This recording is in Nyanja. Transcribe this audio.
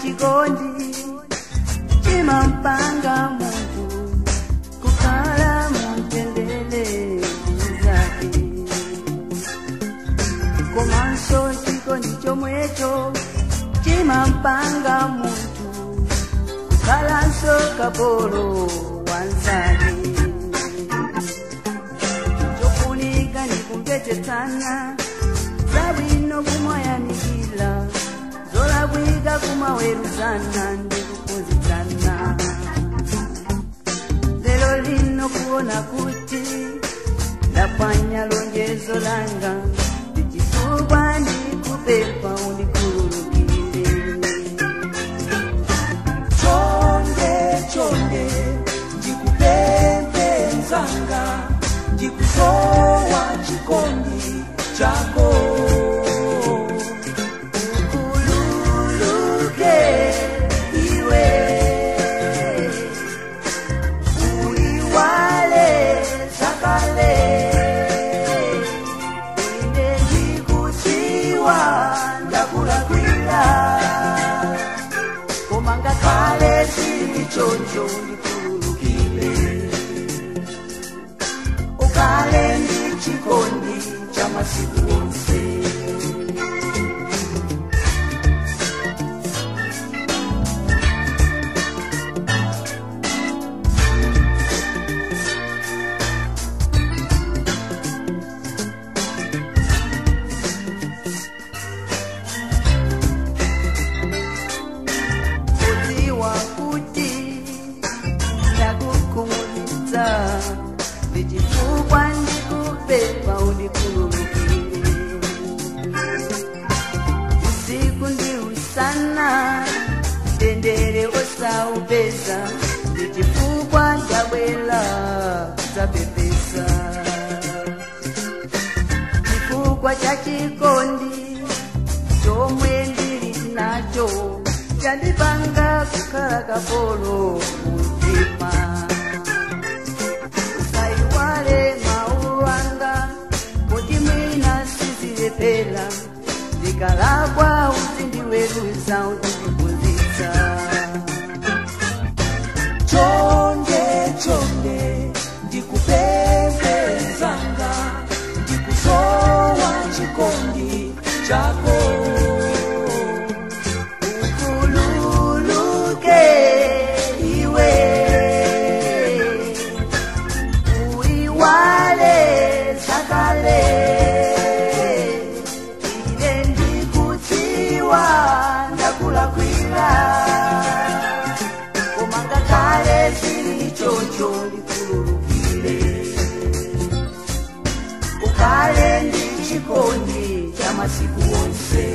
chikondi chimampanga muntu kukhala mutendere zake komanso chikondi chomwecho chimampanga muntu kukhalanso kapolo wanzake chofunika ni kumvetetsana zabwino kumayanikila zolabwika kumaweruzana ndi kuphunzitsana lero lino kuona kuti ndapwanya lonjezo langa ndichifukwa ndikupepa undikhululukire chonde chonde ndikupembedzanga ndikusowa chikondi chako ukhululuke iwe uyiwale zakale ine ndikudziwa ndakulakwira koma ngakhale sili choncho ndikhululukire ukhale ndi chikondi cha masiku onse kudziwa kuti ndakukhumudwitsa ndichifukwa ndikupepa undikhululukire usiku ndi usana mtendere osaupeza ndichifukwa ndabwela zapepesa chifukwa cha chikondi chomwe ndili nacho chandipanga kukhala kapolo mumtima usaiwale mawu anga kuti mwina sizilepera ndikalakwa uzindiweruza uzindiphunzitsa chonde chonde ndikupembedzanga ndikusowa chikondi chako ukhululuke iwe uyiwale zakale ine ndikudziwa ndakulakwira koma ngakhale sili choncho ndikhululukire ukhale ndi chikondi cha masiku onse